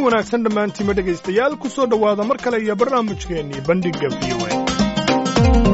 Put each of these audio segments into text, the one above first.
wanaagsan dhammaantiima dhegaystayaal ku soo dhowaada mar kale iyo barnaamijkeennii bandhigga v o a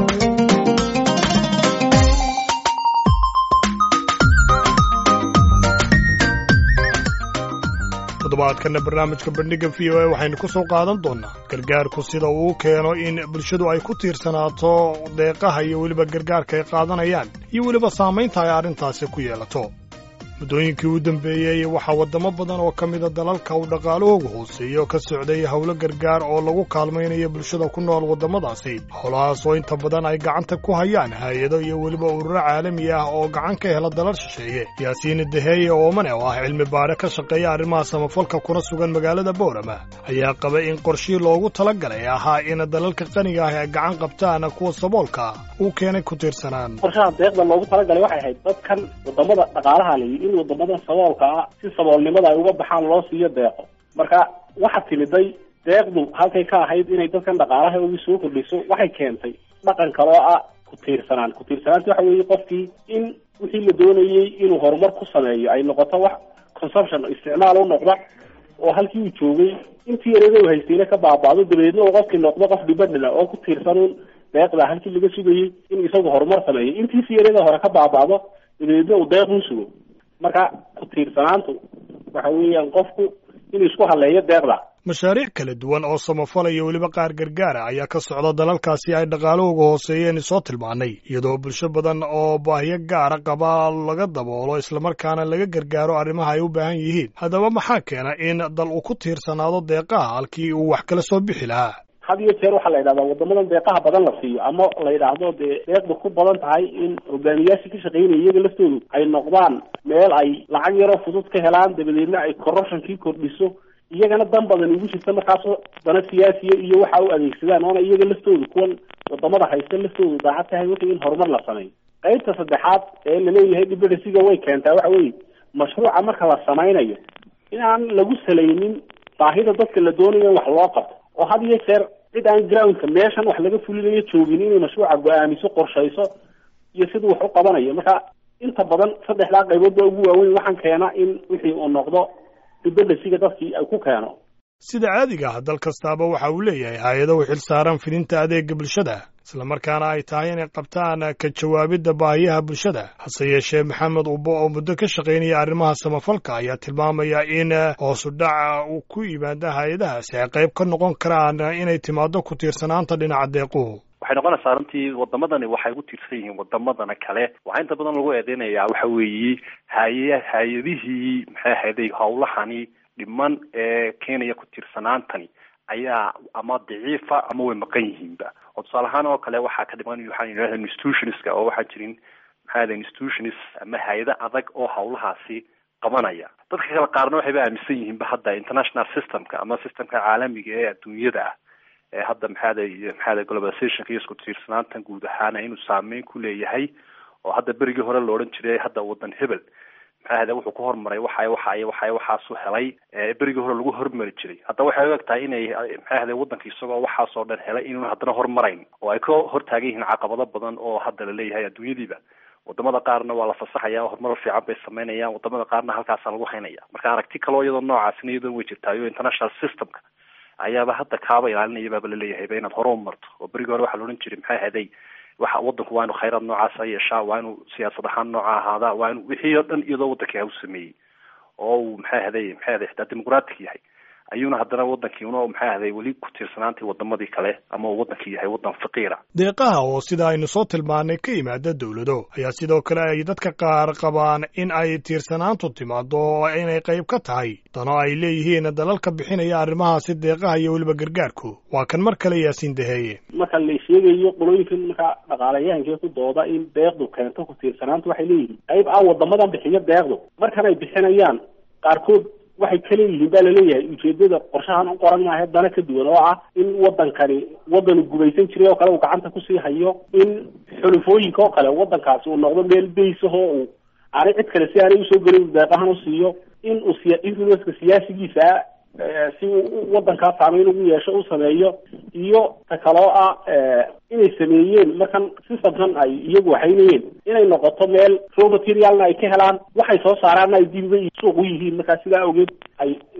toddobaadkanna barnaamijka bandhigga v o a waxaynu ku soo qaadan doonnaa gargaarku sida uu keeno in bulshadu ay ku tiirsanaato deeqaha iyo weliba gargaarka ay qaadanayaan iyo weliba saamaynta ay arrintaasi ku yeelato muddooyinkii u dambeeyey waxaa waddamo badan oo ka mida dalalka uu dhaqaalahoogu hooseeyo ka socday howlo gargaar oo lagu kaalmaynayo bulshada ku nool waddamadaasi howlahaas oo inta badan ay gacanta ku hayaan hay-ado iyo weliba ururo caalami ah oo gacan ka hela dalal shisheeye yaasiin daheeye oomane oo ah cilmi baare ka shaqeeya arrimaha samafalka kuna sugan magaalada boorama ayaa qaba in qorshii loogu talagalay ahaa in dalalka qaniga ah ay gacan qabtaan kuwa saboolka uu keenay ku tiirsanaan qorshaha deeqda loogu talagalay waxay ahayd dadkan wadamada dhaqaalaha layi in wadamadan saboolka ah si saboolnimada ay uga baxaan loo siiyo deeqo marka waxa timiday deeqdu halkay ka ahayd inay dadkan dhaqaalaha ugu soo kordhiso waxay keentay dhaqan kaloo ah ku tiirsanaan ku tiirsanaanta waxa weeye qofkii in wixii la doonayey inuu horumar ku sameeyo ay noqoto wax consumption isticmaal u noqda oo halkii uu joogay intii yareeda u haystayna ka baaba'do dabeedna uu qofkii noqdo qof dhibadhila oo ku tiirsanuun deeqda halkii laga sugayey inuu isagu horumar sameeyo intiisi yareeda hore ka baaba'do dabeedna uu deeq u sugo marka ku tiirsanaantu waxa weeyaan qofku inuu isku haleeyo deeqda mashaariic kala duwan oo samafala iyo weliba qaar gargaara ayaa ka socda dalalkaasi ay dhaqaalahooga hooseeyeen soo tilmaanay iyadoo bulsho badan oo baahiyo gaara qaba laga daboolo islamarkaana laga gargaaro arrimaha ay u baahan yihiin haddaba maxaa keena in dal uu ku tiirsanaado deeqaha halkii uu wax kala soo bixi lahaa had iyo jeer waxaa la yidhahdaa wadamadan deeqaha badan la siiyo ama la yidhaahdo dee deeqda ku badan tahay in hogaamiyaashii ka shaqeynaya iyaga laftoodu ay noqdaan meel ay lacag yaroo fudud ka helaan dabadeedna ay corruptionkii kordhiso iyagana dan badan ugu jirta markaasoo dana siyaasiya iyo waxa u adeegsadaan oona iyaga laftoodu kuwan wadamada haysta laftoodu daacad tahay wixii in horumar la sameeyo qaybta saddexaad ee laleeyahay dhibadhisiga way keentaa waxa weeye mashruuca marka la sameynayo in aan lagu salaynin baahida dadka la doonayo in wax loo qabto oo had iyo jeer cid aan groundka meeshan wax laga fulinayo joogin inay mashruuca go-aamiso qorshayso iyo siduu wax u qabanayo marka inta badan saddexdaa qaybood baa ugu waaweyn waxaan keena in wixii uu noqdo dibadhasiga dadkii ay ku keeno sida caadiga ah dal kastaaba waxa uu leeyahay hay-ado u xil saaran fidinta adeega bulshada islamarkaana ay tahay inay qabtaan ka jawaabidda baahiyaha bulshada hase yeeshee maxamed ubbo oo muddo ka shaqaynaya arrimaha samafalka ayaa tilmaamaya in hoosu dhaca uu ku yimaada hay-adahaasi ay qayb ka noqon karaan inay timaado ku tiirsanaanta dhinaca deequhu waxay noqonaysaa runtii wadamadani waxay u tiirsan yihiin wadamadana kale waxaa inta badan lagu eedeynayaa waxa weeye hay hay-adihii maxay ahayday howlahani dhiman ee keenaya ku tiirsanaantani ayaa ama daciifa ama way maqan yihiinba oo tusaale ahaan oo kale waxaa ka dhiman waxaan yidhahda institutionska oo waxaa jirin maxay ahday institutions ama hay-ado adag oo howlahaasi qabanaya dadka kale qaarna waxayba aaminsan yihiinba hadda international systemka ama systemka caalamiga ee adduunyada ah ee hadda maxaada maxaada globalizationka iyo isku tiirsanaantan guud ahaana inuu saameyn ku leeyahay oo hadda berigii hore la odhan jiray hadda wadan hebel maxaahda wuxuu ku hormaray waxay waxay waxay waxaasu helay berigii hore lagu hormari jiray hadda waxay u eg tahay inay maxaahda wadanka isagoo waxaasoo dhan helay inuun haddana hormarayn oo ay ka hortaagan yihiin caqabado badan oo hadda la leeyahay adduunyadiiba wadamada qaarna waa la fasaxaya horumar fiican bay sameynayaan wadamada qaarna halkaasa lagu haynaya marka aragti kaloo iyadoo noocaasina iyadoo way jirtaayo international systemka ayaaba hadda kaaba ilaalinaya baaba laleeyahayba inaad hore u marto oo berigii hore waxaa la odhan jiray maxay ahaday waxa wadanku waa inu khayraad noocaasa yeeshaa waa inuu siyaasad ahaan nooca ahaadaa waa inu wixii oo dhan iyadoo wadankii u sameeyey oo uu maxay ahaday maxay ahaday xitaa dimuqratic yahay ayuuna haddana wadankii una maxay ahaday weli ku tiirsanaantii wadamadii kale ama uu wadankii yahay wadan faqiira deeqaha oo sida aynu soo tilmaanay ka yimaada dowlado ayaa sidoo kale ay dadka qaar qabaan in ay tiirsanaantu timaado oo inay qayb ka tahay dano ay leeyihiin dalalka bixinaya arrimahaasi deeqaha iyo weliba gargaarku waa kan mar kale yaasiin daheeye marka la sheegayo qolooyinkan marka dhaqaalayahankee ku dooda in deeqdu keento ku tiirsanaantu waxay leeyihiin qayb ah wadamadan bixiyo deeqdu markan ay bixinayaan qaarkood waxay ka leeyihiin baa laleeyahay ujeedada qorshahan u qoran maahe dana ka duwan oo ah in wadankani wadanu gumaysan jiray oo kale uu gacanta kusii hayo in xulufooyinka oo kale wadankaasi uu noqdo meel baysahoo uu aanay cid kale si aanay usoo gelin deeqahan usiiyo in uu siya influenceka siyaasigiisa si uu wadankaa saameyn ugu yeesho u sameeyo iyo ta kaloo ah inay sameeyeen markan systemkan ay iyagu waxaynayeen inay noqoto meel raw materialna ay ka helaan waxay soo saaraanna ay dib uga suuq u yihiin markaa sidaa awgeed ay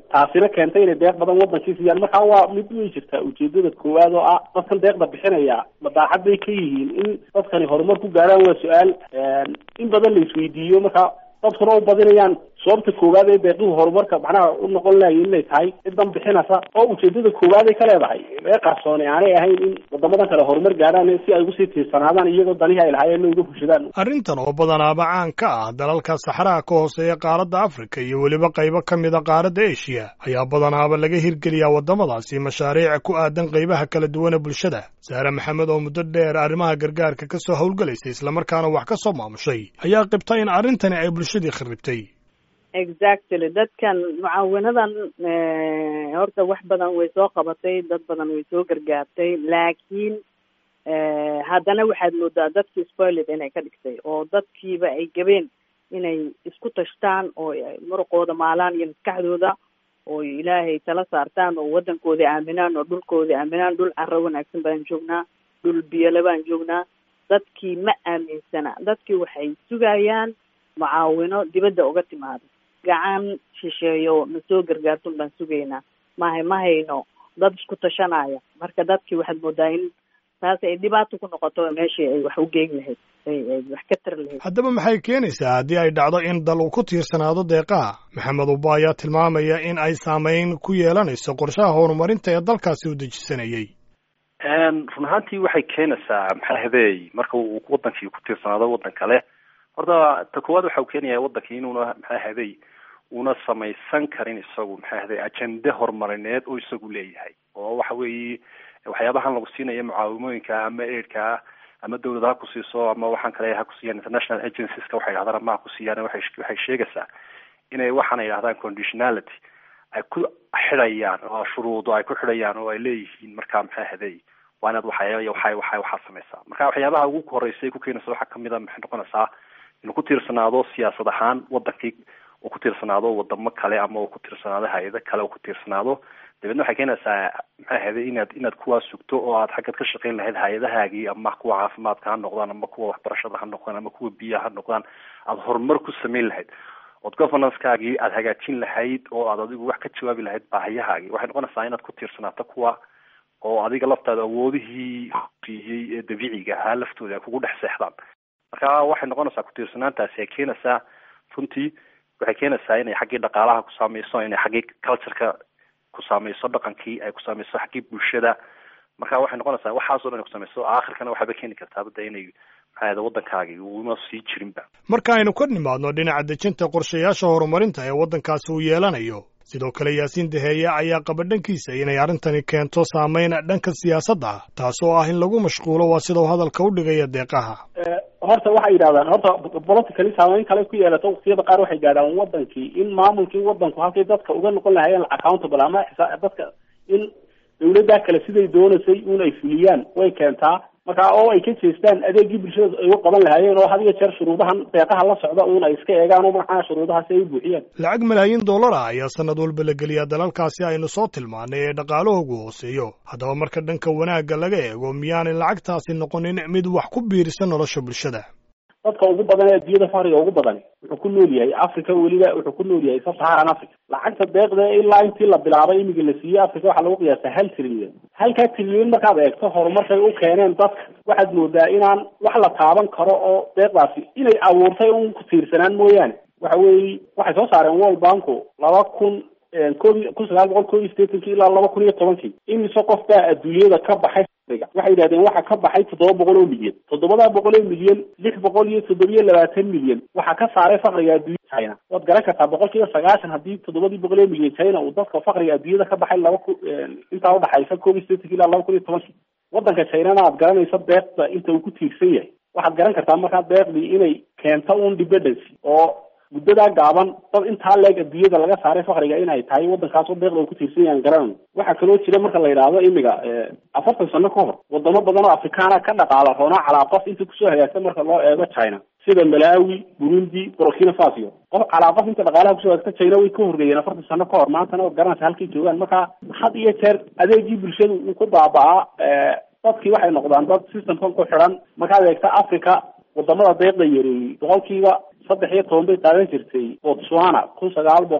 taasina keentay inay deeq badan wadankii siiyaan marka waa mid way jirtaa ujeedada koowaad oo ah dadkan deeqda bixinaya madaaxad bay ka yihiin in dadkani horumar ku gaaraan waa su-aal in badan la isweydiiyo marka dadkuna u badinayaan sababta koowaad ee deeqihu horumarka macnaha u noqon lahaye inay tahay cidan bixinaysa oo ujeedada koowaad ay ka leedahay ee qarsooni aanay ahayn in wadamadan kale horumar gaaraan si ay ugusii tiirsanaadaan iyagoo danihii ay lahaayeen uga fushadaan arrintan oo badanaaba caan ka ah dalalka saxaraha ka hooseeya qaaradda afrika iyo weliba qaybo ka mida qaaradda eshiya ayaa badanaaba laga hirgeliyaa waddamadaasi mashaariic ku aadan qaybaha kala duwana bulshada saare maxamed oo muddo dheer arrimaha gargaarka ka soo howlgalaysay islamarkaana wax ka soo maamushay ayaa qibta in arrintani ay bulshadii kharribtay exactly dadkan mucaawinadan horta wax badan way soo qabatay dad badan way soo gargaartay laakiin haddana waxaad moodaa dadkii spoiled inay ka dhigtay oo dadkiiba ay gabeen inay isku tashtaan oo muruqooda maalaan iyo maskaxdooda oo ilaahay tala saartaan oo waddankooda aaminaan oo dhulkooda aaminaan dhul carro wanaagsan baan joognaa dhul biyole baan joognaa dadkii ma aaminsana dadkii waxay sugayaan mucaawino dibadda uga timaado gacan shisheeyo na soo gargaartun baan sugaynaa mahay ma hayno dad isku tashanaya marka dadkii waxaad moodaa in taas ay dhibaato ku noqoto meeshii ay wax u geyn lahayd ay wax ka tari lahayd haddaba maxay keenaysaa haddii ay dhacdo in dal uu ku tiirsanaado deeqaha maxamed uba ayaa tilmaamaya in ay saameyn ku yeelanayso qorshaha horumarinta ee dalkaasi u dejisanayay run ahaantii waxay keenaysaa maxaahadeey marka uu wadankii ku tiirsanaado waddan kale horta ta koowaad waxa uu keenaya wadankii inuuna maxaahaday una samaysan karin isagu maxaahaday ajende horumarineed oo isagu leeyahay oo waxa weeye waxyaabahan lagu siinayo mucaawimooyinka ama aidka ah ama dawlad ha ku siiso ama waxaan kale ha kusiiyaan international agencieska waxay dhahdaan ama ha kusiiyaan waay waxay sheegaysaa inay waxaana yidhahdaan conditionality ay ku xidhayaan oo shuruudo ay ku xidhayaan oo ay leeyihiin marka maxaahaday waa inaad waxay waxay waxay waxaa samaysaa marka waxyaabaha ugu horeysay ku keenaysa waxaa kamid a maxay noqonaysaa inuu ku tiirsanaado siyaasad ahaan wadankii uu ku tiirsanaado wadamo kale ama uu ku tiirsanaado hay-ado kale uu ku tiirsanaado dabeedna waxay keenaysaa maxay ahayday inaad inaad kuwaa sugto oo aad xaggaad ka shaqayn lahayd hay-adahaagii ama kuwa caafimaadka ha noqdaan ama kuwa waxbarashada ha noqdaan ama kuwa biyaha ha noqdaan aada horumar ku samayn lahayd ood governancegaagii aada hagaajin lahayd oo aad adigu wax ka jawaabi lahayd baahiyahaagii waxay noqonaysaa inaad ku tiirsanaato kuwa oo adiga laftaada awoodihii siiyey ee dabiiciga ahaa laftooda ay kugu dhex seexdaan marka waxay noqonaysaa ku-tiirsanaantaasi ay keenaysaa runtii waxay keenaysaa inay xaggii dhaqaalaha ku saameyso inay xaggii cultureka ku saameyso dhaqankii ay ku saameyso xaggii bulshada marka waxay noqonaysaa waxaasoo dhan ay kusameyso aakhirkana waxaaba keeni kartaa badda inay maxaa waddankaagii uuma sii jirinba marka aynu ka nimaadno dhinaca dejinta qorshayaasha horumarinta ee waddankaasi uu yeelanayo sidoo kale yaasiin daheeye ayaa qaba dhankiisa inay arrintani keento saameyn dhanka siyaasadda ah taasoo ah in lagu mashquulo waa sida uu hadalka u dhigaya deeqaha horta waxay yidhahdaan horta politically saameyn kale ku yeelato waqtiyada qaar waxay gaadhaan wadankii in maamulkii wadanku halkay dadka uga noqon lahayeen accountable ama dadka in dawladdaa kale siday doonaysay un ay fuliyaan way keentaa marka oo ay ka jeestaan adeegii bulshada ay u qaban lahaayeen oo had iyo jeer shuruudahan deeqaha la socda un ay iska eegaan oo maxaa shuruudahaasi ay u buuxiyaan lacag malaayiin dollar ah ayaa sanad walba la geliyaa dalalkaasi aynu soo tilmaanay ee dhaqaalahoogu hooseeyo haddaba marka dhanka wanaagga laga eego miyaanay lacagtaasi noqonin mid wax ku biirisa nolosha bulshada dadka ugu badan ee adduunyada faqriga ugu badan wuxuu ku nool yahay africa weliba wuxuu ku nool yahay sub-saharan africa lacagta deeqda ilaa intii la bilaabay imika la siiyey africa waxaa lagu qiyaastaa hal trilyan halkaa trilyan markaad eegto horumarkay u keeneen dadka waxaad moodaa inaan wax la taaban karo oo deeqdaasi inay abuurtay un ku tiirsanaan mooyaane waxa weeye waxay soo saareen world banku laba kun koob kun sagaal boqol koob iyo sideetankii ilaa laba kun iyo tobankii imise qof baa adduunyada ka baxay waxay yidhahdeen waxa ka baxay toddoba boqol oo milyan toddobadaa boqol oo milyan lix boqol iyo toddobiyo labaatan milyan waxaa ka saaray fakriga adduunyada china waad garan kartaa boqol kiiba sagaashan haddii toddobadii boqol oo milyan china uu dadka fakriga adduunyada ka baxay laba ku intaa udhaxaysa koob iyo sideetankii ilaa laba kun iyo tobankii wadanka chinana aad garanaysa deeqda inta uu ku tiirsan yahay waxaad garan kartaa markaa deeqdii inay keento un dependency oo muddadaa gaaban dad intaa leeg adduunyada laga saaray fakriga inay tahay waddankaasoo deeqda ku tiirsan yahan garanayno waxaa kaloo jira marka la yidhaahdo imiga afartan sano ka hor wadamo badan oo afrikaana ka dhaqaala roonaa calaa qof inta kusoo hagaagta marka loo eego china sida malawi burundi burkina faso qof calaa qof inta dhaqaalaha kusoo hagaagta china way ka horreeyeen afartan sano ka hor maantana waad garanaysa halkay joogaan marka had iyo jeer adeegii bulshadu uu ku baaba-a dadkii waxay noqdaan dad systemkan ku xidhan markaad eegta africa wadamada deeqda yareeyey boqolkiiba saddex iyo toban bay qaadan jirtay botswana kun sagaal boqol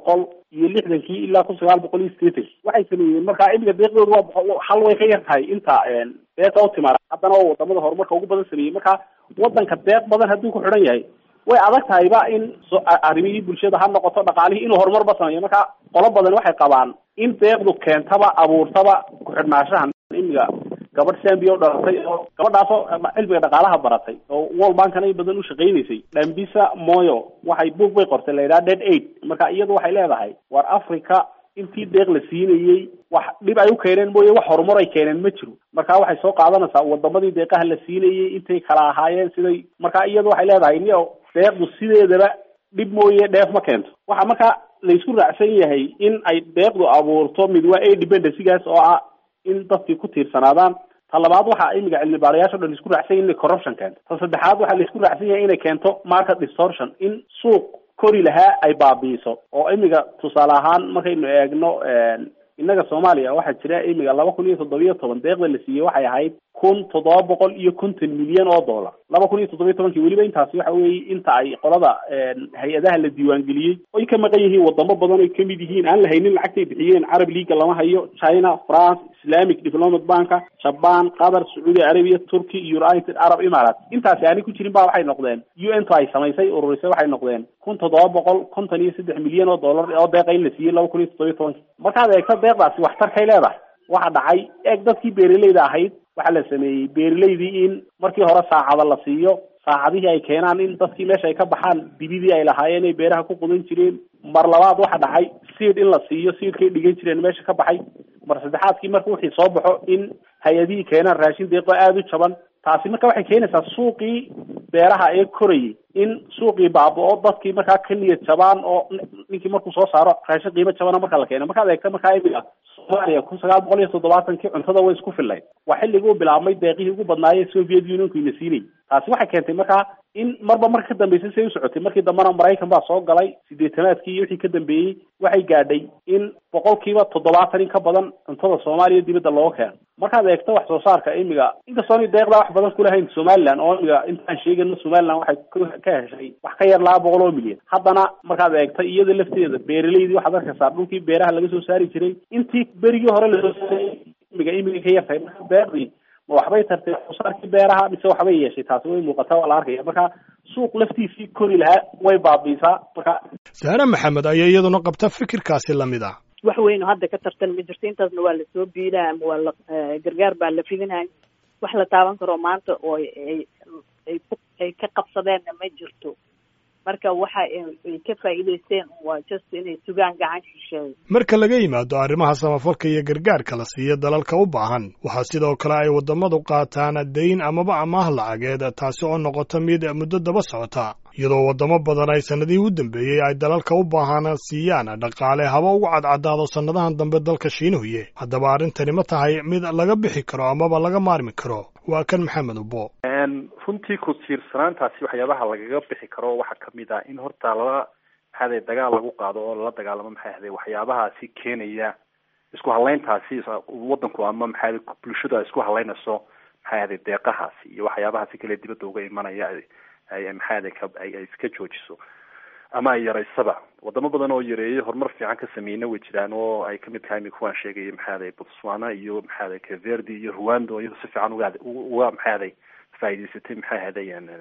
iyo lixdankii ilaa kun sagaal boqol iyo sideetankii waxay sameeyeen markaa imiga deeqdooda waa hal way ka yar tahay inta deeqa u timaada haddana waa wadamada horumarka ugu badan sameeyey marka wadanka deeq badan hadduu ku xidhan yahay way adag tahayba in arrimihii bulshada ha noqoto dhaqaalihii inuu horumarba sameeyo marka qolo badan waxay qabaan in deeqdu keentaba abuurtaba ku-xidhnaanshahan imiga gabadh zambia o dhalatay oo gabadhaasoo cilmiga dhaqaalaha baratay oo world bankana in badan u shaqaynaysay dhambisa moyo waxay book bay qortay la yidhaha dead aid marka iyadu waxay leedahay war africa intii deeq la siinayey wax dhib ay u keeneen mooye wax horumar ay keeneen ma jiro marka waxay soo qaadanaysaa wadamadii deeqaha la siinayey intay kala ahaayeen siday marka iyadu waxay leedahay niyo deeqdu sideedaba dhib mooye dheef ma keento waxa marka laysku raacsan yahay in ay deeqdu abuurto mid waa a dependencygaas oo ah in dadkii ku tiirsanaadaan ta labaad waxa imiga cilmi baarayaasha o dhan isku raacsan yahin inay corruption keento ta saddexaad waxaa laisku raacsan yahay inay keento market distortion in suuq kori lahaa ay baabi'iso oo imiga tusaale ahaan markaynu eegno innaga soomaaliya waxaa jira imiga laba kun iyo toddobiyo toban deeqda la siiyey waxay ahayd kun toddoba boqol iyo konton milyan oo dollar laba kun iyo toddobiyo tobankii weliba intaasi waxa weeye inta ay qolada hay-adaha la diiwaangeliyey oy ka maqan yihiin wadamo badan oy kamid yihiin aan la haynin lacagtay bixiyeen carab leaga lama hayo china france islamic development banka jaban qatar sacuudi arabia turkey united arab emirates intaasi aanay ku jirin ba waxay noqdeen u n to ay samaysay ururisay waxay noqdeen kun toddoba boqol konton iyo saddex milyan oo dollar oo deeqa in la siiyey laba kun iyo toddobiyo tobankii markaad eegto deeqdaasi waxtarkay leedahay waxa dhacay eeg dadkii beeraleyda ahayd waxaa la sameeyey beeraleydii in markii hore saacada la siiyo saacadihii ay keenaan in dadkii meesha ay ka baxaan dibidii ay lahaayeen ay beeraha ku qudan jireen mar labaad waxa dhacay siid in la siiyo siidkay dhigan jireen meesha ka baxay mar saddexaadkii marka wixii soo baxo in hay-adihii keenaan raashin deeqo aada u jaban taasi marka waxay keenaysaa suuqii beeraha ee korayay in suuqii baaba-o dadkii markaa ka niyad jabaan oo ninkii markuu soo saaro raashin qiimo jabana marka la keeno markaad eegta markaa imiga soomaaliya kun sagaal boqol iyo toddobaatankii cuntada way isku fillayd waa xilligii u bilaabmay deeqihii ugu badnaayee soviet unionku ina siinayay taasi waxay keentay markaa in marba marka ka dambeysay say u socotay markii dambena maraykan baa soo galay sideetanaadkii iyo wixii ka dambeeyey waxay gaadhay in boqolkiiba toddobaatan in ka badan cuntada soomaaliya dibadda looga keeno markaad eegto wax soo saarka imiga inkastoona deeqdaa wax badan kulahayn somaliland oo imiga intaan sheegayno somaliland waxay ka heshay wax ka yar laba boqol oo milyan haddana markaad eegto iyada lafteeda beeraleydii waxaad arkaysaa dhulkii beeraha laga soo saari jiray intii berigii hore lasoo saaray imiga imiga ka yartahay marka deeqdii ma waxbay tartay wax soo saarkii beeraha mise waxbay yeeshay taasi way muuqataa waa la arkaya marka suuq laftiisii kori lahaa way baabiisaa marka saare maxamed ayaa iyaduna qabta fikirkaasi lamid ah wax weyn oo hadda ka tartan ma jirto intaasna waa lasoo biilaa ama waa la gargaar baa la fidinaya wax la taaban karo maanta oo ay ay ku ay ka qabsadeenna ma jirto marka waxa ay ka faa'iidaysteen waa just inay sugaan gacan shisheeyo marka laga yimaado arrimaha samafalka iyo gargaarka la siiya dalalka u baahan waxaa sidoo kale ay waddamadu qaataan dayn amaba amaah lacageed taasi oo noqota mid muddo daba socota iyadoo waddamo badan ay sannadihii u dambeeyey ay dalalka u baahan siiyaan dhaqaale haba ugu cadcadaado sannadahan dambe dalka shiinuhuye haddaba arrintani ma tahay mid laga bixi karo amaba laga maarmi karo waa kan maxamed ubo runtii ku tiirsanaantaasi waxyaabaha lagaga bixi karo waxaa kamid ah in horta lala maxaade dagaal lagu qaado oo lala dagaalamo maxay ahde waxyaabahaasi keenaya isku halayntaasi wadanku ama maxaade bulshadu ay isku halaynayso maxay ahde deeqahaasi iyo waxyaabahaasi kale dibadda uga imanaya ay maxaade ay iska joojiso ama ay yaraysaba wadamo badan oo yareeyay horumar fiican ka sameeyna way jiraan oo ay kamid tahay imika waan sheegaya maxaade botswana iyo maxaade caverdi iyo rwanda oo iyado si fiican uga uga maxaade faa'idaysatay maxay ahayday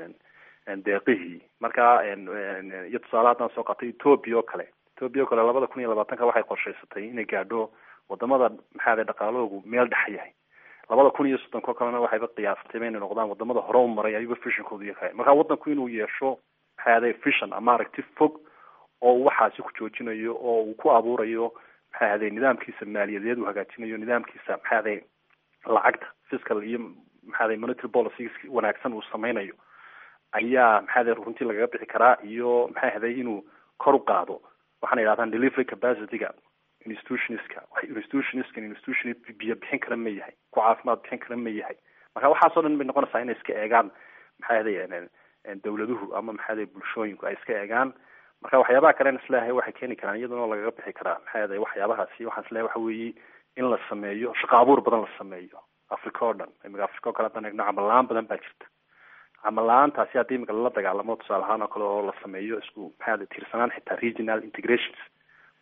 deeqihii marka iyo tusaale haddaan soo qaatay ethoobia oo kale ethoobia oo kale labada kun iyo labaatanka waxay qorshaysatay inay gaadho wadamada maxaade dhaqaalahoogu meel dhex yahay labada kun iyo soddonko kalena waxayba qiyaastay inay noqdaan wadamada hore u maray ayuba fishonkoodu yahay marka wadanku inuu yeesho maxay ahday fishon ama aragti fog oo uu waxaasi ku joojinayo oo uu ku abuurayo maxay ahday nidaamkiisa maaliyadeed uu hagaajinayo nidaamkiisa maxay ahday lacagta fiscal iyo maxaday monetary policies wanaagsan uu sameynayo ayaa maxaade runtii lagaga bixi karaa iyo maxay ahday inuu kor u qaado waxaana yidhahdaan delivery capacityga institutionska institutionska institution biyo bixin kara ma yahay ku caafimaad bixin kara ma yahay marka waxaasoo dhan bay noqonaysaa inay iska eegaan maxay ahday dawladuhu ama maxaade bulshooyinku ay iska eegaan marka waxyaabaha kalen isleeyahay waxay keeni karaan iyaduna lagaga bixi karaa maxay ahday waxyaabahaasi waxaan isleeyahay waxa weeye in la sameeyo shaqo abuur badan la sameeyo africa oo dhan imika africa oo kale haddaan eegno camal la-aan badan baa jirta camal la-aantaasi haddii imika lala dagaalamo tusaale ahaan oo kale oo la sameeyo isku maxaade tiirsanaan xitaa regional integrations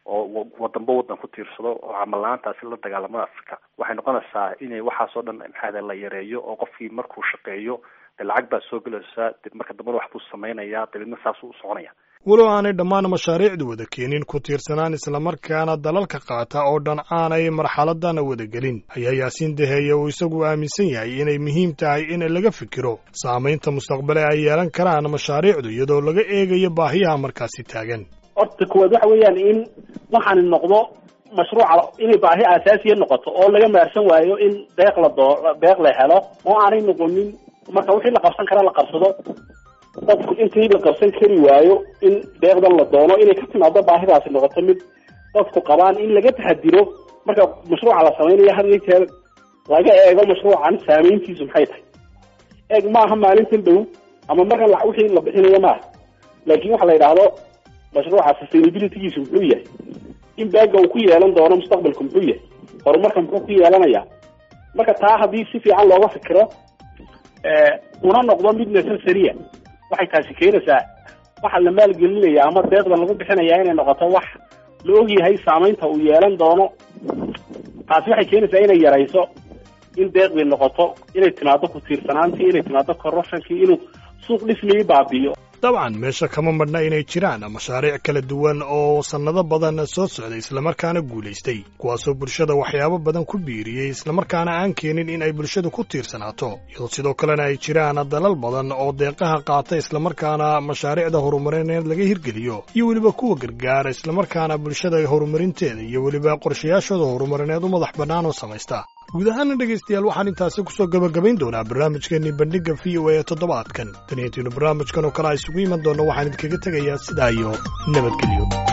oo wadanba wadan ku tiirsado oo camal la-aantaasi la dagaalamada africa waxay noqonaysaa inay waxaas oo dhan maxaada la yareeyo oo qofkii markuu shaqeeyo dee lacag baa soo gelaysaa de marka dambana wax buu samaynayaa dabeedna saasuu u soconaya walow aanay dhammaan mashaariicdu wada keenin ku tiirsanaan islamarkaana dalalka qaata oo dhan aanay marxaladana wada gelin ayaa yaasiin daheeye uu isagu aaminsan yahay inay muhiim tahay in laga fikiro saamaynta mustaqbale ay yeelan karaan mashaariicdu iyadoo laga eegayo baahiyaha markaasi taagan horta kuwaad waxa weeyaan in waxaani noqdo mashruuca inay baahi aasaasiya noqoto oo laga maarsan waayo in deeq la doo deeq la helo oo aanay noqonin marka wixii la qabsan kara la qabsado dadku intii la qabsan kari waayo in deeqdan la doono inay ka timaado baahidaasi noqoto mid dadku qabaan in laga taxadiro marka mashruuca la samaynayo had iyo jeer laga eego mashruucan saameyntiisu maxay tahay eeg maaha maalintan dhow ama markan la wixii la bixinayo maaha laakiin waxa la yidhaahdo mashruuca sustainabilitygiisu muxuu yahay in baaga uu ku yeelan doono mustaqbalku muxuu yahay horumarka muxuu ku yeelanaya marka taa haddii si fiican looga fikiro una noqdo mid necessaria waxay taasi keenaysaa waxa la maalgelinaya ama deeqdan lagu bixinaya inay noqoto wax la ogyahay saamaynta uu yeelan doono taasi waxay keenaysaa inay yarayso in deeqdii noqoto inay timaado ku tiirsanaantii inay timaado corruptionkii inuu suuq dhismii baabiyo dabcan meesha kama madhna inay jiraan mashaariic kala duwan oo sannado badan soo socday islamarkaana guulaystay kuwaasoo bulshada waxyaabo badan ku biiriyey islamarkaana aan keenin in ay bulshadu ku tiirsanaato iyadoo sidoo kalena ay jiraan dalal badan oo deeqaha qaata islamarkaana mashaariicda horumarineed laga hirgeliyo iyo weliba kuwa gargaara islamarkaana bulshada horumarinteeda iyo weliba qorshayaashooda horumarineed u madax bannaan oo samaysta guud ahaana dhegaystayaal waxaan intaasi kusoo gabagabayn doonaa barnaamijkeenii bandhigga v o a ee toddobaadkan taniyantiinu barnaamijkan oo kale a isugu iman doonno waxaan idinkaga tegayaa sidaa iyo nabadgelyo